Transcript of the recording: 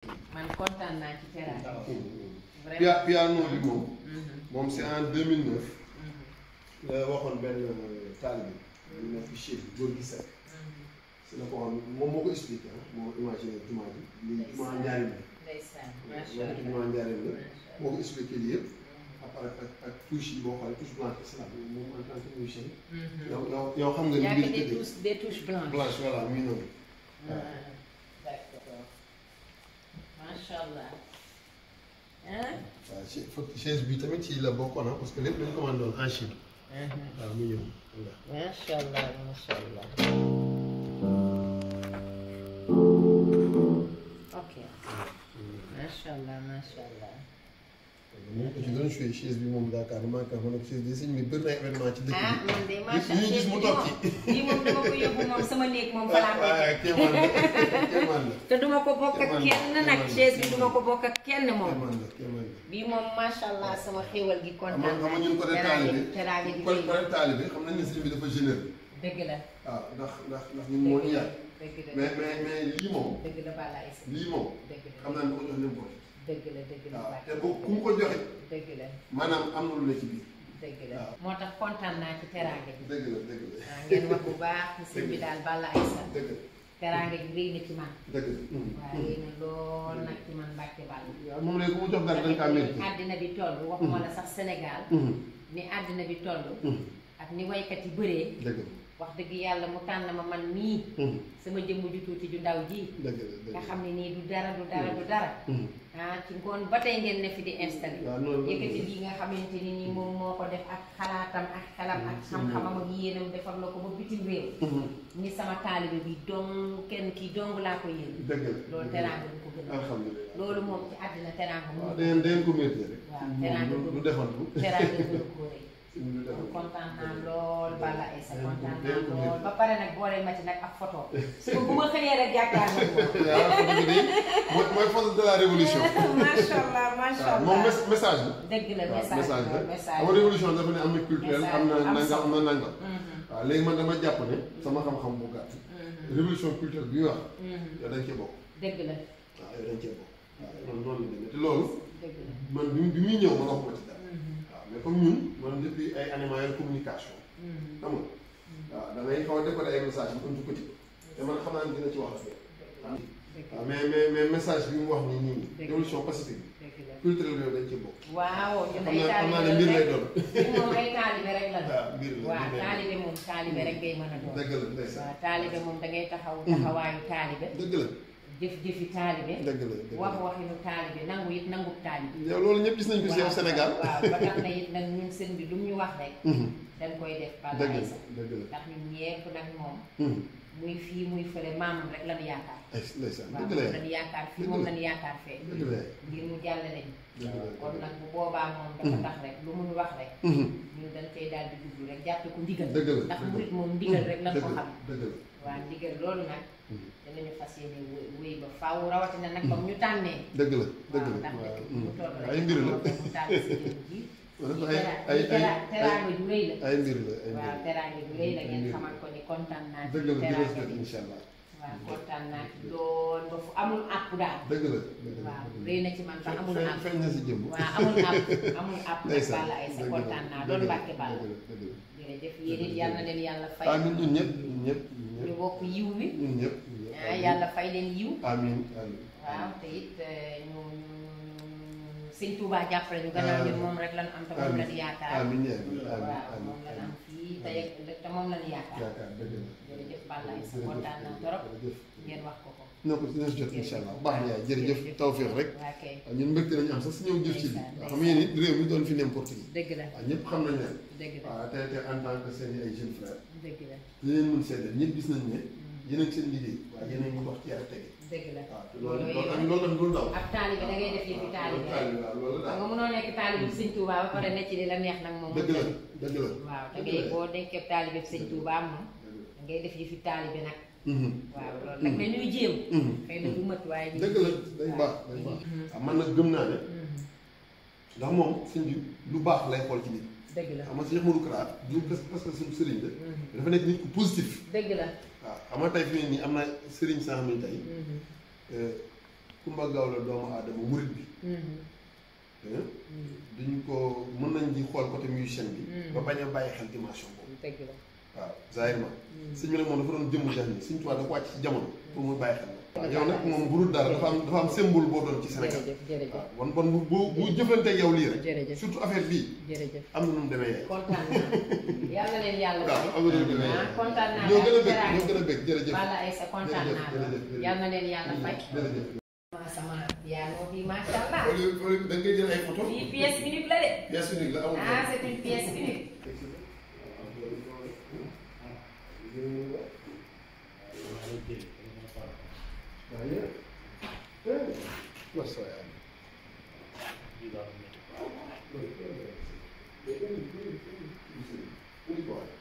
man kontaan naa ci teraanga Pia vraiment piano bi moom Mhm, moom c'est en 2009 mhm, la waxoon benn taalibe bi ñu nekk Chine góor gi Seck mhm. si la ko waxoon moom moo ko expliqué ah moo imaginé jumaa ji lii jumaa njaarim la ndeysaan moo macha ko allah jumaa njaarim la macha moo ko expliqué lii yëpp allah. ak ak ak ak touche yi boo xoolee touche blanche islam moom en tant que musicien Mhm. yow yow yow xam nga y ni a mbir que des tëddee touches des touches blanches. blanche voilà muy noonu Ah, d'accord macha allah ah. waaw ci fokk chaise bi tamit ci la bokkoon ah parce que lépp dañ commandé woon en Chine waaw mu ñëw voilà. macha allah macha allah. ok macha allah macha allah. moom ko ci doon joué chaise bi moom Dakar maa ngi ko chaise bi sëñ bi bëri na événement ci dëkk ah bi. man de macha ñu gis mu toog ci. lii moom dama ko yóbbu moom sama néeg moom fa laa koy waaw teg. kéemaan la kéemaan la te duma ko bokk ak kenn nag chaise bi duma ko bokk ak kenn moom. kéemaan la kéemaan la. bii moom macha allah sama xéwal gi xam nga kontaan. xam nga ñun côté teraanga taalibe teraanga gi côté côté taalibe xam nañ ne sëñ bi dafa généreux dëgg la. waaw ndax ndax ndax ñun moo ñu yar dëgg la mais mais mais lii moom dëgg la Balla Aïssa lii moom dëgg la xam naa ne ko jox n'importe dëgg la dëgg la waaw Balla te bu ku mu ko joxe dëgg la maanaam am na lu ne ci biir dëgg la waaw. moo tax kontaan naa ci teraanga gi dëgg la dëgg la waaw ngeen wax bu baax ci sëñ bi daal Balla Aïssa dëgg la teraanga gi rëy na ci man dëgg la. waaw rëy na lool nag ci man Mbàkke Balla waaw moom léegi ku mu jox dara da nga kaa mérité. àddina bi toll waxuma la sax Sénégal ni àddina bi toll ak ni waykat yi bëree dëgg la. wax dëgg yàlla mu tànn ma man mii sama jëmm ju tuuti ju ndaw ji dëgg la dëgg nga la. xam ne nii du dara du dara du dara ah ci ngoon ba tey ngeen ne fi di installé waaw noonu la yëkkati lii nga xamante ni nii moom moo ko def ak xalaatam ak xelam ak xam-xamam ak yéenam defar la ko ba bitim réew ni sama taalibe bi dong kenn kii dong laa ko yéen dëgg la. loolu teraanga du ko gën a alhamdulilah. loolu moom ci àddina teraanga mu waaw da ngeen da ngeen ko mérité rek. waaw teraanga du du defantu. teraanga gënu ko rëy du kon defantu. kontaan naa lool Balla Aïssa Dégg nga kontaan dégg naa nga lool ba pare nag boole ma ci nag ak photo suba bu ma xëyee rek jàkkaarloo moom waaw xam nga day mooy mooy force de la révolution. macha allah macha waaw allah moom mes- message la. dëgg la waaw message message la la message xam nga révolution dafa ne am na culturel am na Message am nangam solo. am na nangam. Mhm, waaw léegi man dama jàpp ne sama xam-xam bu gàtt. mhm, révolution culturelle bi wax mhm. yow dañ cee bokk. dëgg la waaw yow dañ cee bokk. waaw loolu noonu la demee te loolu dëgg la man bi bi muy ñëw man waxuma ci dara. Mhm, waaw mais comme ñun man depuis ay animaux yor communication mhm. xam nga waaw da ngay xaw a décoder ay message bu ëntu ko ci te man xam naa ne dina ci wax affaire waaw dëgg waaw la mais mais mais message bi mu wax nii nii Dëgg. révolution pacifique bi dëgg la culturel bi yow dañ cee bokk waaw ñun xam ay naa xam naa ne taalibe mbir lay rek doon ñun moom ay taalibe rek la waaw mbir la waaw mbir lay taalibe moom taalibe rek ngay mën a doon doon dëgg la ndeysaan waaw taalibe moom da ngay taxaw taxawaayu taalibe dëgg la jëf-jëfi taalibe dëgg la dëgg wax la waxinu taalibe nangu it nangu taalibe yow loolu ñëpp gis nañ ko si yow waaw Sénégal waaw ba tax na it nag ñun sëñ bi lu mu ñu wax rek Mhm. dañ koy def Balla dëgg la Aïssa dëgg la ndax ñun ñepp nag moom Mhm. muy fii muy fële maamam rek lañu yaakaar ay ndeysaan waaw dëgg la moom lañu yaakaar fii Dëgg moom la. lañu yaakaar fee dëgg la ngir mu jàllale ñu dëgg la kon nag bu boobaa moom dafa tax rek lu mu ñu wax rek Mhm. ñun dañ koy daal di dugg rek jàppe ko ndigal dëgg la ndax dëgg la. murit moom ndigal rek lañ ko dëgg la xam dëgg la waa ndigal loolu nag Mhm. dinañu fas yéene wéy wéy ba faaw rawatina nag comme ñu tànnee dëgg la dëgg waaw la ndax waaw dëkk bi mu toll rek ay mbir la mu tànn si jëm ji wala lii ay tera- ay lii ay tera- teraanga ju rëy la ay mbir la ay waaw mbir teraanga ju rëy la ay ngeen mbir. xamal ko ni kontaan naa ci dëgg la dina teraanga jot bi incha allah waaw kontaan naa ci lool ba fu amul àpp daal dëgg la dëgg la waaw rëy na ci man ba amul feeñ àpp feeñ na si jëmm waaw amul àpp amul àpp nag ndeysaan Balla Aïssa dëgg la kontaan naa dëgg doon la Mbàkke Balla dëgg la dëgg la jërëjëf yéen it yal na leen yàlla fay amiin ñun ñëpp ñun ñëpp ñun ñu ñëpp bokk yiw wi ñun ñëpp ñun ñëpp ah yàlla fay leen yiw amiin amiin waaw te it eh, ñu ñu sëñ Touba jàppale ñu gannaaw ñun moom rek lañu am te moom lañu yaakaar amiin amiin waaw amiin moom lañu am amiin fii tey ak ëllëg te moom lañu yaakaar yaakaar dëgg la jërëjëf Balla Aïssa kontaan naa trop jërëjëf ngeen wax ko ko non ko dina si jot incha allah baax na yaay jërëjëf tawféex rek waa kay waaw ñun mbégte nañu am sax si ñëw jëf ci lii Ndeysaan, waaw xam ngeen it réew mi doon fi n'importe qui dëgg la waaw ñëpp xam nañ leen dëgg la waaw te te en tant que seen i ay jeunes frères dëgg la li leen mën seedeel ñëpp gis nañ ne yéen a ngi seen liggéey waaye yéen a ngi dox ci yar tege dëgg la waaw te loolu loolu loolu yëpp tamit loolu tamit loolu daw ab taalibe da ngay def yëfi taalibe rek taalibe waaw loolu xam daal nga mënoo nekk taalibe bi sëñ Touba ba pare ne ci li la neex nag moom dëgg la dëgg la waaw da ngay boo nekkee taalibe bi sëñ Touba moom da ngay def yëfi taalibe nag Mhm. waaw loolu nag dañuy jéem Mhm. xëy na du mat waaye ñu dëgg la day baax day baax waaw man nag gëm naa ne ndax moom sëñ bi lu baax lay xool ci nit dëgg la xam nga Cheikh Modou Kara du parce parce que suñu sëriñ la dafa nekk nit ku positif dëgg la waaw xam nga tey fi ne nii am na sëriñ saa xam ne tey Kumba Gawlo doomu aadama murit bi hein duñ ko mën nañ di xool côté musicien bi ba bañ a bàyyi xel dimension boobu dëgg la waaw zahirement sëñ bi nag moom dafa doon jëmm jax ni sëñ Tuubaa da ko wàcc ci jamono pour muy bàyyi xel waaw yow nag moom bu dul dara dafa am dafa am symbole boo doon ci Sénégal jërëjëf jërëjëf waaw bon bon bu bu bu jëflanteeg yow lii rek jërëjëf surtout affaire bii jërëjëf am na nu mu demee yaay kontaan naa yàlla leen yàlla waaw am na nu mu demee ah yaay kontaan naa ñoo gën a daal bëgg ñoo gën a bëgg jërëjëf Balla Aïssa kontaan jërëjëf naa jërëjëf jërëjëf. yàlla na leen yàlla fay jërëjëf ma sama piano bi macha allah wala wala da ngay jël ay photo lii pièce unique la de pièce unique la amul ah c'est une pièce unique Unique